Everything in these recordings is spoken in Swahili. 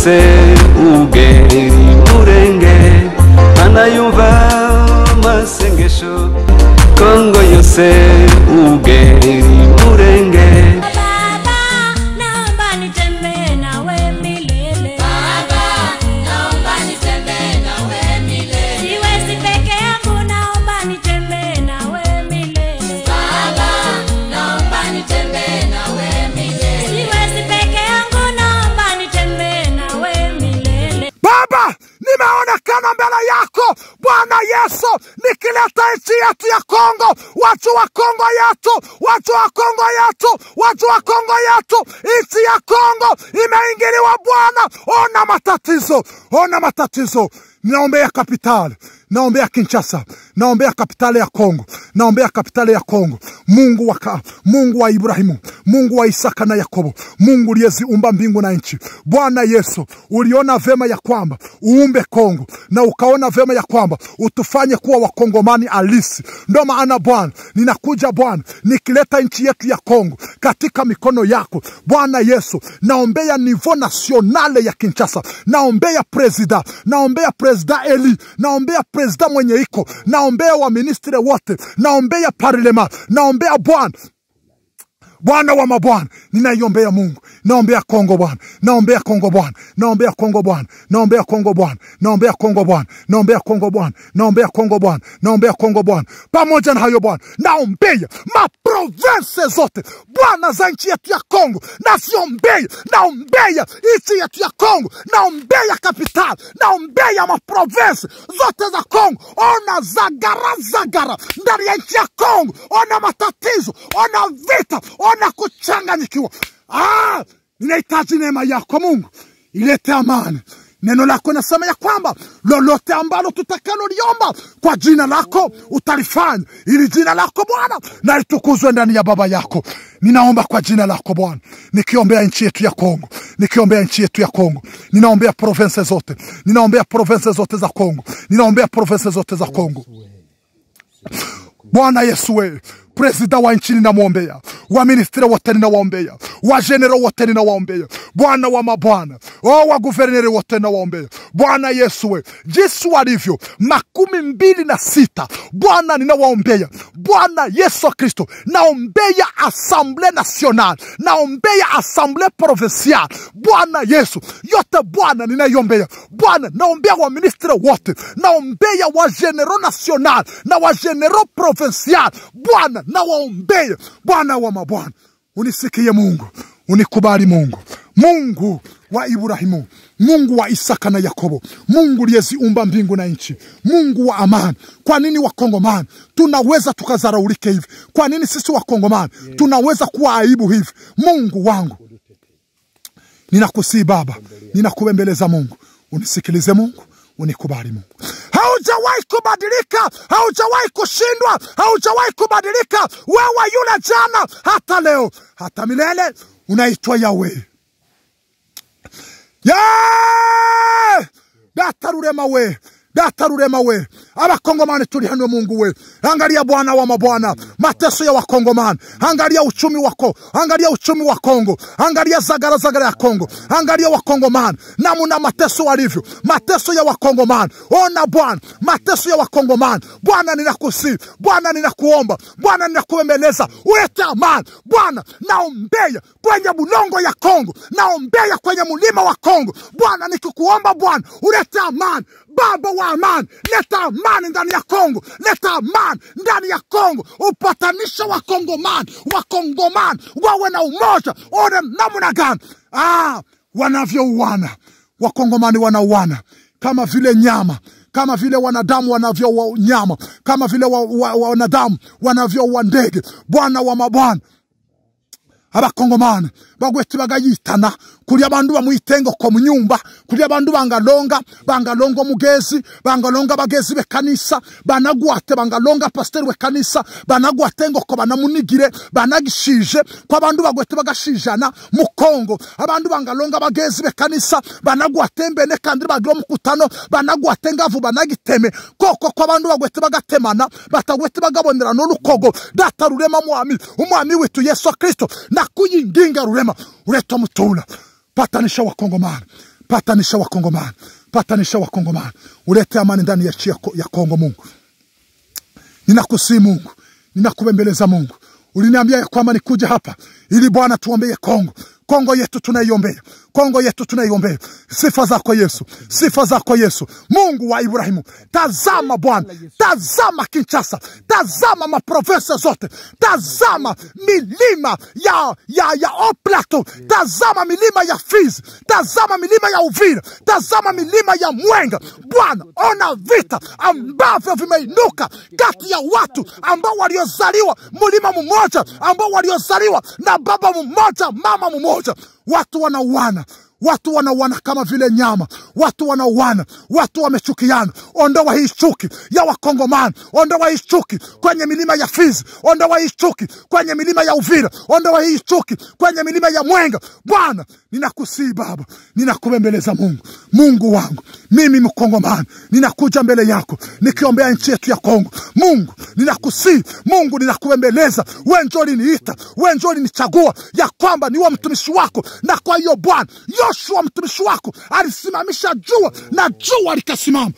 yose ugeri murenge anayumva masengesho kongo yose ugeri murenge Baba, naomba nitembee nawe milele. Siwezi peke yangu, naomba nitembee nawe milele. Siwezi peke yangu, naomba nitembee nawe milele. Baba, nimeonekana mbele yako Bwana Yesu, nikileta nchi yetu ya Kongo, watu wa Kongo yetu, watu wa Kongo yetu, watu wa Kongo yetu, nchi ya Kongo imeingiliwa Bwana. Ona matatizo, ona matatizo. Naombea kapitali, naombea Kinshasa, naombea kapitali ya Kongo, naombea kapitali ya Kongo. Mungu wa, ka, Mungu wa Ibrahimu, Mungu wa Isaka na Yakobo, Mungu uliyeziumba mbingu na nchi. Bwana Yesu, uliona vema ya kwamba uumbe Kongo na ukaona vema ya kwamba utufanye kuwa wakongomani halisi. Ndo maana Bwana, ninakuja Bwana, nikileta nchi yetu ya Kongo katika mikono yako Bwana Yesu. Naombea nivo nasionale ya Kinshasa, naombea presida, naombea presida Eli, naombea presida mwenye iko, naombea waministre wote, naombea parlema, naombea Bwana Bwana wa mabwana, ninaiombea Mungu, naombea Kongo Bwana, naombea Kongo Bwana, naombea Kongo Bwana, naombea Kongo Bwana, naombea Kongo Bwana, naombea Kongo Bwana, naombea Kongo Bwana, naombea Kongo Bwana. Pamoja na hayo Bwana, naombea maprovense zote Bwana za nchi yetu ya Kongo, naziombea, naombea nchi yetu ya Kongo, naombea kapitali, naombea maprovense zote za Kongo. Ona zagara zagara ndani ya nchi ya Kongo, ona matatizo, ona vita, ona kuchanganyikiwa. Ah, ninahitaji neema yako Mungu, ilete amani. Neno lako nasema ya kwamba lolote ambalo tutakaloliomba kwa jina lako utalifanya, ili jina lako Bwana na litukuzwe ndani ya baba yako. Ninaomba kwa jina lako Bwana, nikiombea nchi yetu ya Kongo, nikiombea nchi yetu ya Kongo, ninaombea province zote, ninaombea province zote za Kongo, ninaombea province zote za Kongo. Bwana Yesu wewe presida wa nchi ninamwombea, waministre wote ninawaombea, wajenero wote ninawaombea, Bwana wa mabwana, o wa guverneri wote ninawaombea, Bwana Yesu we, jinsi walivyo makumi mbili na sita Bwana ninawaombea, Bwana Yesu Kristo, naombea Assemble Nationale, naombea Assemble Provinciale, Bwana Yesu, yote Bwana ninaiombea, Bwana naombea waministre wote, naombea wagenero national na wagenero provincial, Bwana nawaombea, Bwana wa mabwana, unisikie Mungu, unikubali Mungu, Mungu wa Ibrahimu, Mungu wa Isaka na Yakobo, Mungu uliyeziumba mbingu na nchi, Mungu wa amani. Kwa nini wakongomani tunaweza tukazaraulike hivi? Kwa nini sisi wakongomani tunaweza kuwa aibu hivi? Mungu wangu, ninakusii Baba, ninakuembeleza Mungu, unisikilize Mungu, unikubali Mungu. Haujawahi kubadilika, haujawahi kushindwa, haujawahi kubadilika. Wewe yule jana, hata leo, hata milele, unaitwa Yahweh. Yeah! Data rurema we data rurema we abakongomani turi hano mungu we angalia bwana wa mabwana mateso ya wakongomani angalia uchumi wako angalia uchumi wa kongo angalia zagara zagara ya kongo angalia wakongomani namuna mateso walivyo mateso ya wakongomani ona bwana mateso ya wakongomani bwana ninakusi bwana ninakuomba bwana ninakuembeleza ulete amani bwana naombea kwenye bulongo ya kongo naombea kwenye mulima wa kongo bwana nikikuomba bwana ulete amani baba wa amani leta amani ndani ya kongo leta amani ndani ya kongo upatanisha wakongomani wakongomani wawe na umoja one namna gani ah, wanavyouana wakongomani wanauana kama vile nyama kama vile wanadamu wanavyoua nyama kama vile wa, wa, wa, wanadamu wanavyoua ndege bwana wa mabwana abakongomani bagwete bagayitana kuri abandu bamwitengoko mu nyumba kuri abandu bangalonga bangalonga omugezi bangalonga abagezi bekanisa banagwate bangalonga pasiteri wekanisa banagwate ngoko banamunigire banagishije ko abandu bagwete bagashijana mu kongo abandu bangalonga abagezi bekanisa banagwate mbene kandi bagira omukutano banagwate ngavu banagiteme koko ko abandu bagwete bagatemana batagwete bagabonera n'olukogo data rurema mwami umwami witu yesu kristo nakuyinginga rurema ureta mutula patanisha wakongomani patanisha wakongomani patanisha wakongomani ulete amani ndani ya nchi ya, Ko- ya kongo mungu ninakusii mungu ninakubembeleza mungu uliniambia ya kwamba nikuja hapa ili bwana tuombee kongo kongo yetu tunaiombea kongo yetu tunaiombea sifa zako yesu sifa zako yesu mungu wa ibrahimu tazama bwana tazama kinchasa tazama maprovensa zote tazama milima ya, ya, ya oplato tazama milima ya fizi tazama milima ya uvira tazama milima ya mwenga bwana ona vita ambavyo vimeinuka kati ya watu ambao waliozaliwa mlima mmoja ambao waliozaliwa na baba mmoja mama mmoja watu wanauana watu wanauana kama vile nyama watu wanauana watu wamechukiana ondoa hii chuki ya wakongomani ondoa hii chuki kwenye milima ya fizi ondoa hii chuki kwenye milima ya uvira ondoa hii chuki kwenye milima ya mwenga bwana ninakusii baba ninakubembeleza mungu mungu wangu mimi mkongomani ninakuja mbele yako nikiombea nchi yetu ya kongo mungu ninakusii mungu ninakubembeleza we njo liniita we njo linichagua ya kwamba niwe mtumishi wako na kwa hiyo bwana yoshua mtumishi wako alisimamisha jua na jua likasimama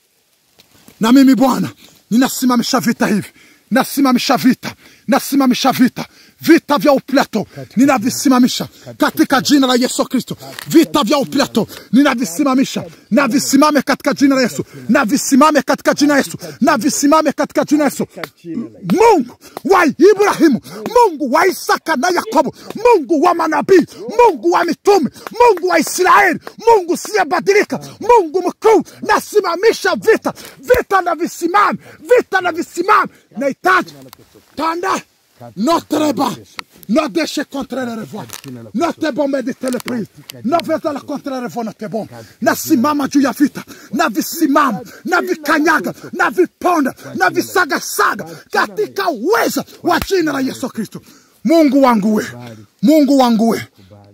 na mimi bwana ninasimamisha vita hivi nasimamisha vita nasimamisha vita vita vya uplato ninavisimamisha katika jina la yesu kristo vita vya uplato ninavisimamisha na visimame katika jina la yesu na visimame katika jina la yesu na visimame katika jina la yesu mungu wa ibrahimu mungu wa isaka na yakobo mungu wa manabii mungu wa mitume mungu wa israeli mungu siyebadilika mungu mkuu nasimamisha vita vita na visimame vita na visimame nahitaji tanda notre bas nos déchets contre les revois notre bombe de teleprise noveza la contre les revois notre bombe nasimama juu ya vita na visimama na vikanyaga na viponda na visagasaga katika uweza wa jina la yesu kristo mungu wangu we mungu wangu we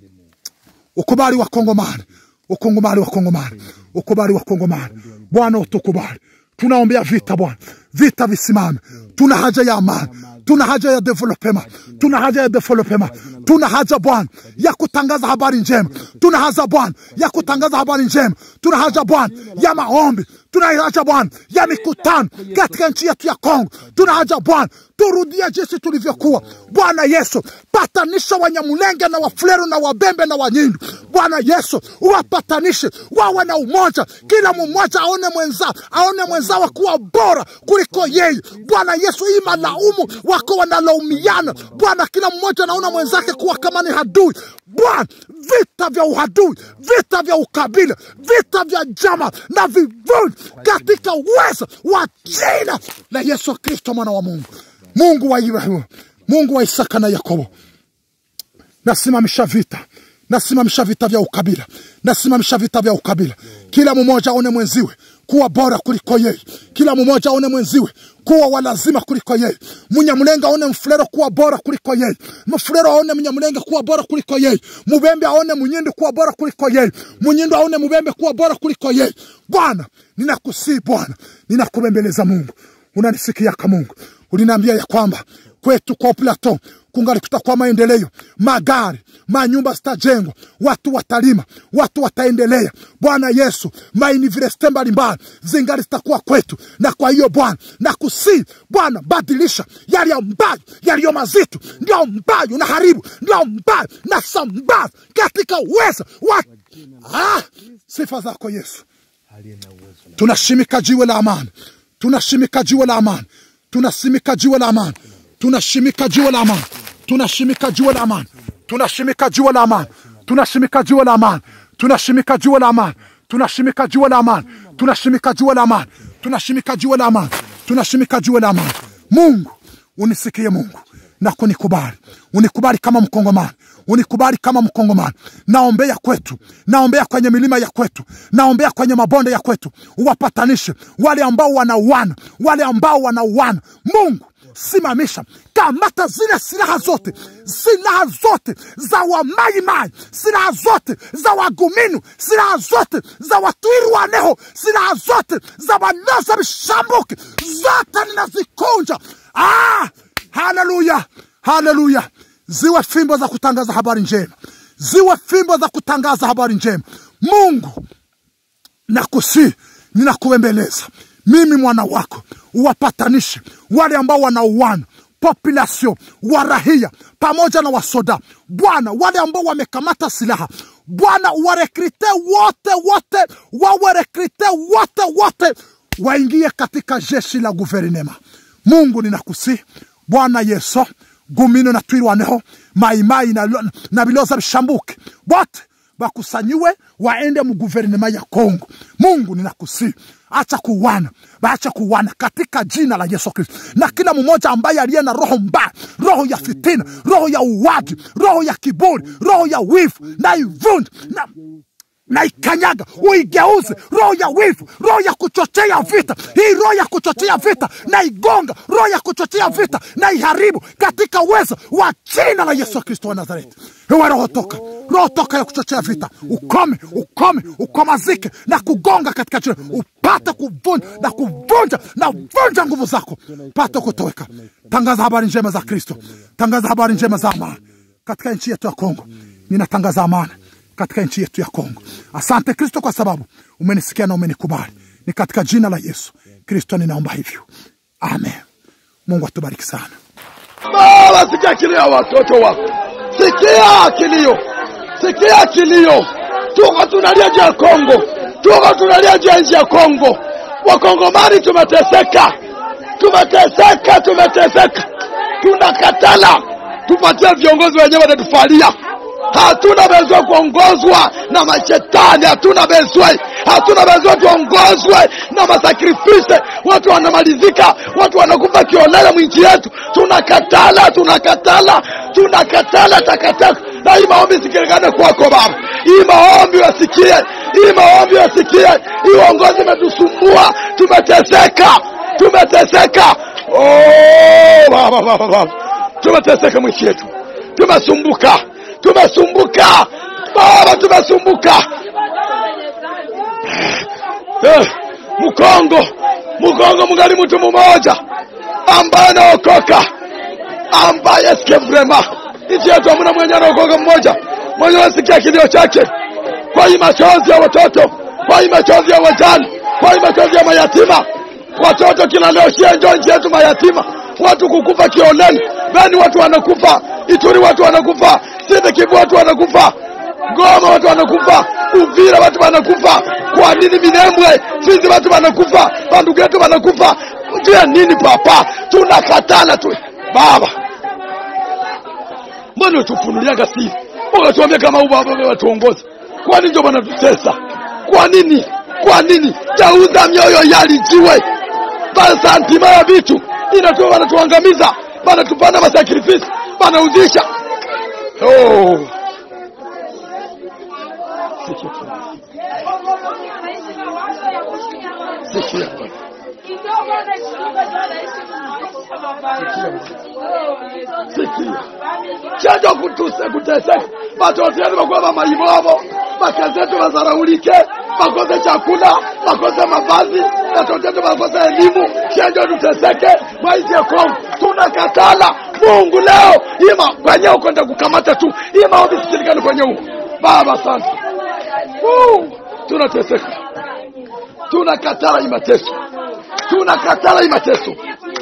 ukubali wa kongomani ukongomani wa kongomani ukubali wa kongomani bwana utukubali tunaombea vita bwana vita visimame tuna haja ya amani tuna haja ya developema tuna haja ya developema tuna haja bwana ya kutangaza habari njema tuna haja bwana ya kutangaza habari njema tuna haja bwana ya maombi tuna haja bwana ya mikutano katika nchi yetu ya kongo tuna haja bwana turudie jinsi tulivyokuwa bwana yesu patanisha wanyamulenge na wafulero na wabembe na wanyindu bwana yesu uwapatanishe wawe na umoja kila mmoja aone mwenza aone mwenzao kuwa bora kuliko yeye bwana yesu hii malaumu wako wanalaumiana bwana kila mmoja anaona mwenzake kuwa kama ni hadui bwana vita vya uhadui vita vya ukabila vita vya jama na vivuli katika uwezo wa jina la yesu kristo mwana wa mungu mungu wa ibrahimu mungu wa isaka na yakobo nasimamisha vita nasimamisha vita vya ukabila nasimamisha vita vya ukabila kila mmoja aone mwenziwe kuwa bora kuliko yeye kila mmoja aone mwenziwe kuwa walazima kuliko yeye mnyamlenga aone mfulero kuwa bora kuliko yeye mfulero aone mnyamlenga kuwa bora kuliko yeye mubembe aone munyindu kuwa bora kuliko yeye munyindu aone mubembe kuwa bora kuliko yeye bwana ninakusii bwana ninakubembeleza mungu unanisikiaka mungu uliniambia ya kwamba kwetu kwa plateau kungali kutakuwa maendeleo magari manyumba zitajengwa watu watalima watu wataendelea bwana yesu mauniversite mbalimbali zingali zitakuwa kwetu na kwa hiyo bwana nakusii bwana badilisha yaliyo ambayo yaliyo mazito ndio ambayo na haribu ndio ambayo na sambaza katika uweza wa ah, sifa zako yesu tunashimika jiwe la amani tunashimika jiwe la amani tunasimika jiwe la amani tunashimika jiwe la amani tunashimika jiwe la amani tunashimika jiwe la amani tunashimika jiwe la amani tunashimika jiwe la amani tunashimika jiwe la amani tunashimika jiwe la amani tunashimika jiwe la amani tunashimika jiwe la amani mungu unisikie mungu na kunikubali unikubali kama mkongomani unikubali kama mkongomani naombea kwetu naombea kwenye milima ya kwetu naombea kwenye mabonde ya kwetu uwapatanishe wale ambao wanauana wale ambao wanauana mungu simamisha kamata zile silaha zote silaha zote za wamaimai silaha zote za waguminu silaha zote za watwiri waneho silaha zote za waloza vishambuke zote ninazikunja ah, haleluya haleluya ziwe fimbo za kutangaza habari njema ziwe fimbo za kutangaza habari njema mungu nakusii ninakuembeleza mimi mwana wako uwapatanishe wale ambao wanauana populasio warahia pamoja na wasoda bwana wale ambao wamekamata silaha bwana warekrite wote wote wawarekrite wote wote waingie katika jeshi la guverinema mungu ninakusi bwana yesu gumino na twirwaneho maimai na, na biloza bishambuke bote bakusanyiwe waende mu guverinema ya Kongo. Mungu ninakusi, acha kuwana, baacha kuwana katika jina la Yesu Kristo, na kila mmoja ambaye aliye na roho mbaya, roho ya fitina, roho ya uwaji, roho ya kiburi, roho ya wivu, na ivunje na naikanyaga uigeuze roho ya wivu roho ya kuchochea vita hii roho ya kuchochea vita naigonga roho ya kuchochea vita naiharibu katika uwezo wa jina la yesu kristo wa nazareti ewe roho toka roho toka ya kuchochea vita ukome ukome ukomazike na kugonga katika jina upate kuvunja na kuvunja na vunja nguvu zako pate kutoweka tangaza habari njema za kristo tangaza habari njema za amani katika nchi yetu ya kongo ninatangaza amani katika nchi yetu ya Kongo. Asante Kristo kwa sababu umenisikia na umenikubali. Ni katika jina la Yesu Kristo ninaomba hivyo, amen. Mungu atubariki sana. Baba, sikia kilio ya watoto wako, sikia kilio, sikia kilio. Tuko tunalia juu ya Kongo, tuko tunalia juu ya nchi ya Kongo. Wakongomani tumeteseka, tumeteseka, tumeteseka. Tunakatala tupatie viongozi wenyewe wanatufalia. Hatuna bezwe kuongozwa na mashetani, hatuna bezwe, hatuna bezwe tuongozwe na masakrifise. Watu wanamalizika, watu wanakufa kiolela mwinchi yetu. Tunakatala, tunakatala, tunakatala takataka. Na hii maombi sikilikane kwako Baba, hii maombi wasikie, hii maombi wasikie. Hii uongozi imetusumbua, tumeteseka, tumeteseka. Oh, Baba, Baba, Baba, tumeteseka mwinchi yetu, tumesumbuka tumesumbuka baba tumesumbuka eh, mkongo mkongo mngali mtu mmoja ambaye anaokoka ambaye sikia vrema nchi yetu hamna mwenye anaokoka mmoja mwenye anasikia kilio chake kwa hii machozi ya watoto kwa hii machozi ya wajane kwa hii machozi ya mayatima watoto kila leo shienjo nchi yetu mayatima watu kukufa kioleni beni watu wanakufa ituri watu wanakufa sinde kivu watu wanakufa goma watu wanakufa uvira watu wanakufa kwa nini minembwe fizi watu wanakufa bandugu yetu wanakufa juu ya nini papa tunakatana tu baba mbona utufunuliaga siri ukatuambia kama huu baba watuongoza kwa nini ndio wanatutesa kwa nini kwa nini jauza mioyo yalijiwe basantima ya vitu inatoa wanatuangamiza wanatupanda masakrifisi wanauzisha oh. Sikia. Sikia. Chanjo kutuse kuteseka. Watoto wetu wakuwa mamaivovo, makazi yetu wazaraulike, wakose chakula, wakose mavazi, watoto wetu wakose elimu, chanjo tuteseke, maisha ya Kongo tunakatala. Mungu leo ima kwenye ukwenda kukamata tu, hii maombi sikilikani kwenye huko. Baba, asante. Uh, tunateseka, tunakatala hii mateso, tunakatala hii mateso,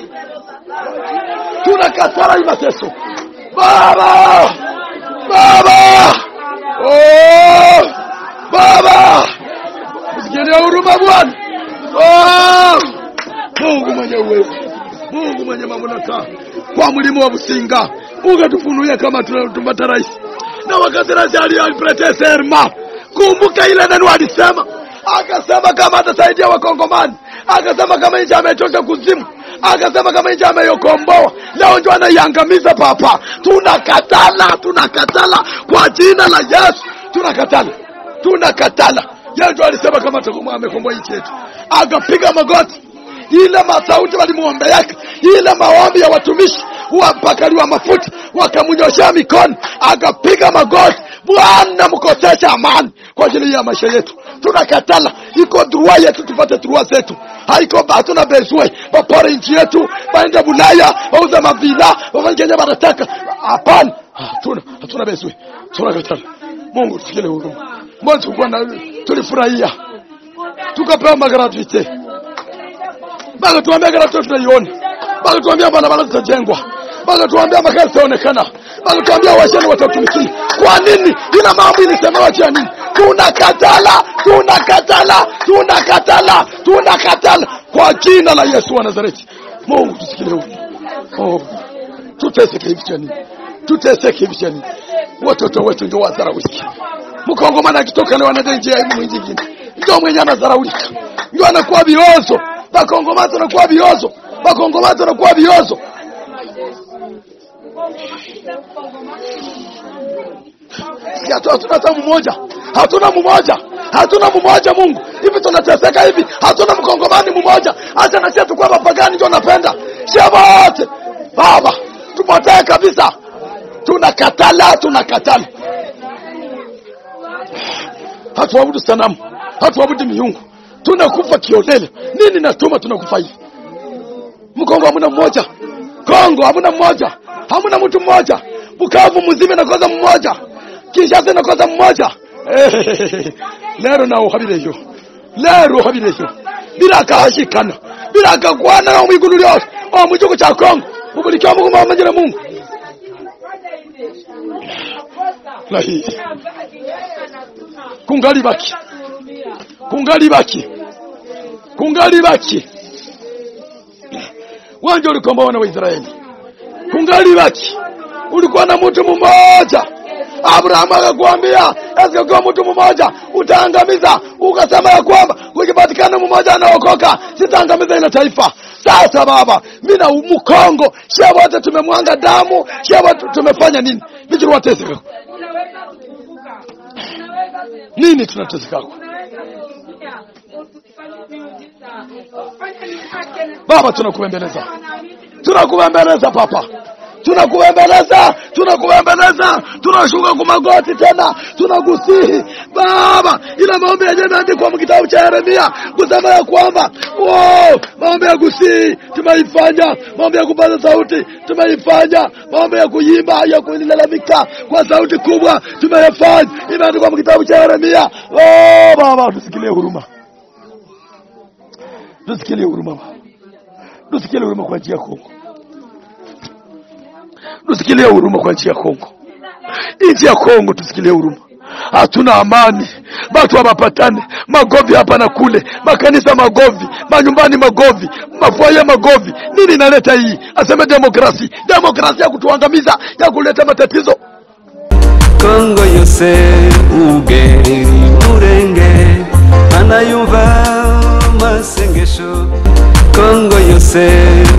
tunakatala hii mateso. Baba, Baba, oh, Baba, usikilie huruma Bwana. Oh, Mungu mwenye uwezo, Mungu mwenye mamlaka, kwa mlima wa Businga ukatufunulia kama tunatumata rais na wakati rais alipretea serma, kumbuka ile neno alisema, akasema kama atasaidia Wakongomani, akasema kama nchi ametosha kuzimu akasema kama nchi ameyokomboa leo ndio anaiangamiza papa tunakatala tunakatala kwa jina la yesu tunakatala tunakatala yeye ndio alisema kama atakuwa amekomboa nchi yetu akapiga magoti ile masauti walimwombeaka ile maombi ya watumishi wapakaliwa mafuta wakamnyoshea mikono akapiga magoti bwana mkosesha amani kwa ajili ya maisha yetu tunakatala iko drua yetu tupate drua zetu haiko hatuna bezwe wapore nchi yetu waende bulaya wauze mavila wafanye kenye wanataka hapana hatuna hatuna bezwe tunakatala mungu tusikile huruma mbona tulikuwa na tulifurahia tukapewa magratuite mpaka tuambia gratuite tunaiona mpaka tuambia barabara zitajengwa mpaka tuambia magari zitaonekana mpaka tuambia washeni watatumikia kwa nini ila mambo ilisemewa juu ya nini tunakatala tunakatala tunakatala tunakatala kwa jina la yesu wa nazareti mungu tusikilie huyu oh, tuteseke hivi cha nini tuteseke hivi cha nini watoto wetu ndio wadharaulika mkongomani akitoka leo anaenda nje ya nchi nyingine ndio mwenye anadharaulika ndio anakuwa viozo bakongomani wanakuwa viozo bakongomani wanakuwa viozo Si hatu- hatuna hata mmoja hatuna mmoja hatuna mmoja mungu hivi tunateseka hivi hatuna mkongomani mmoja hata nasia tukuwa mapagani ndio napenda shema wote baba tupotee kabisa tunakatala tunakatala hatuabudu sanamu hatuabudu miungu tunakufa kiolele nini natuma tunakufa hivi mkongo hamuna mmoja kongo hamuna mmoja hamuna mtu mmoja bukavu mzima nakoza mmoja kinshasa nakoza mmoja Eh, lero nawe uhabireyo lero uhabireyo birakahashikana birakagwana na mwigulu lyose o mu gihugu cya kongo ubulikiwa muguma wamanyire mungu lahiye kungali baki kungali baki kungali baki wanje ulikomba wana wa Israeli kungali baki ulikuwa na mtu mmoja Abrahamu akakwambia asikakuwa mtu mmoja utaangamiza, ukasema ya kwamba kukipatikana mmoja anaokoka sitaangamiza ile taifa. Sasa baba, mimi na Mkongo shia wote tumemwanga damu, shia wote tumefanya nini? Bichuru wateseka nini? Tunateseka Baba, tunakubembeleza, tunakubembeleza Papa, tunakubembeleza, tunakubembeleza, tunashuka kwa magoti tena, tunakusihi Baba, ila maombi yenyewe imeandikwa kitabu cha Yeremia kusema ya kwamba wow, maombi ya kusihi tumeifanya, maombi ya kupaza sauti tumeifanya, maombi ya kuimba, ya kulalamika kwa sauti kubwa tumeyafanya, imeandikwa kitabu cha Yeremia. Oh, Baba, tusikilie huruma tusikilie huruma Baba, tusikilie huruma kwa njia ya Kongo, tusikilie huruma kwa njia ya Kongo, nchi ya Kongo, tusikilie huruma. Hatuna amani, watu hawapatane, magovi hapa na kule, makanisa magovi, manyumbani magovi, mafwaye magovi. Nini inaleta hii? Aseme demokrasi, demokrasi ya kutuangamiza, ya kuleta matatizo. kongo yose ugeri murenge anayumva masengesho kongo yose